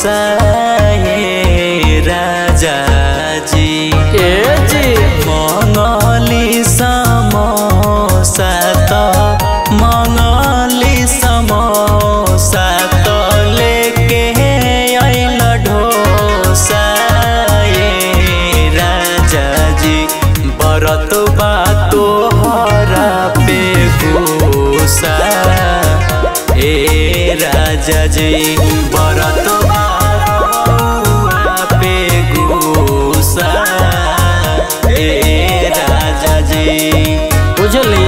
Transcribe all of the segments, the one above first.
साये राजा जी ए जी मङ्गली समोसा त मङ्गली समोसा त लेके आइल ढोसा ए राजा जी बरत बा तोहरा पे गुसा ए राजा जी बरत बा रउआ पे गुसा ए राजा जी बुझली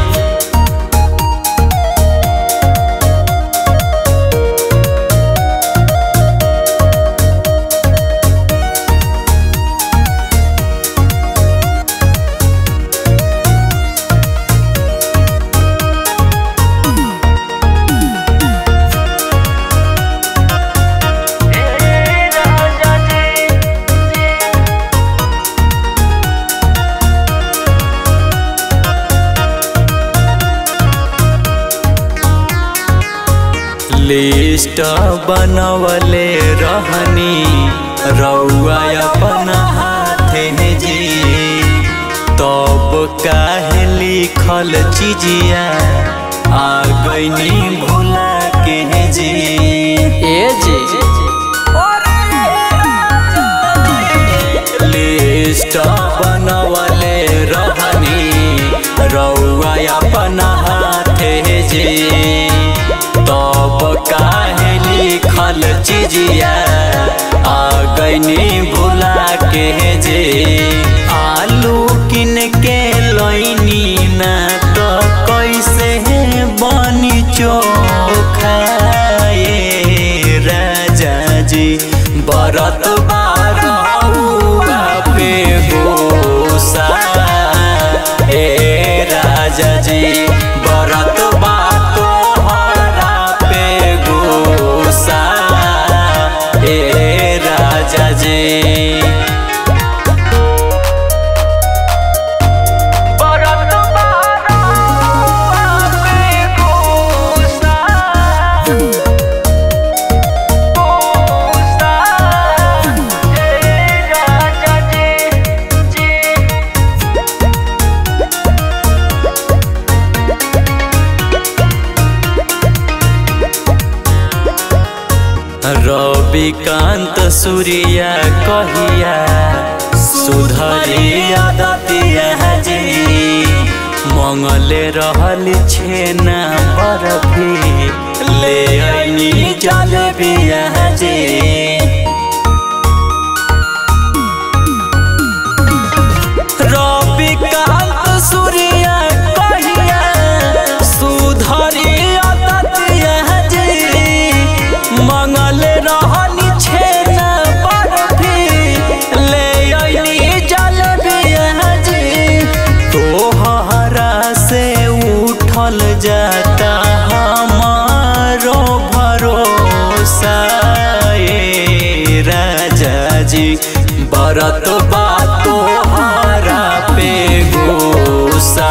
लिस्ट बनवले रहनी रउआ अपन हाथे जी तब काहे लिखल चीजिया आ गईनी भुला के जी ए जी लिस्ट बनवले रहनी रउआ अपन हाथे जी तब काहे लिखल चीजिया आ गईनी भुला के जे आलू किन के लैनी ना तो कैसे बनी चोखा ए राजा जी बरत बारहुआ पे गोसा ए राजा जी बरत बा तोहरा पे गोसा ए राजा जी बरत बारहुआ पे गोसा गोसा ए राजा जी जी रविकांत सूर्या कहिया सुधरिया दतिया जी मंगले रहल छेना बरफी ले अइनी जलेबिया जी रविकांत सूर्या कहिया सुधरिया दतिया जी मंगल रहनी छेना बर्फी ले अइनी जलेबिया जी तोहरा से उठल जाता हमारो भरोसा ए राजा जी बरत बा तोहरा पे गोसा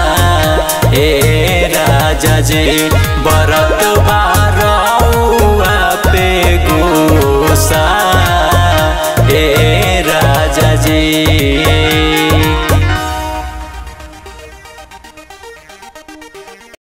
ए राजा जी बरत बा रउआ पे गोसा ए राजा जी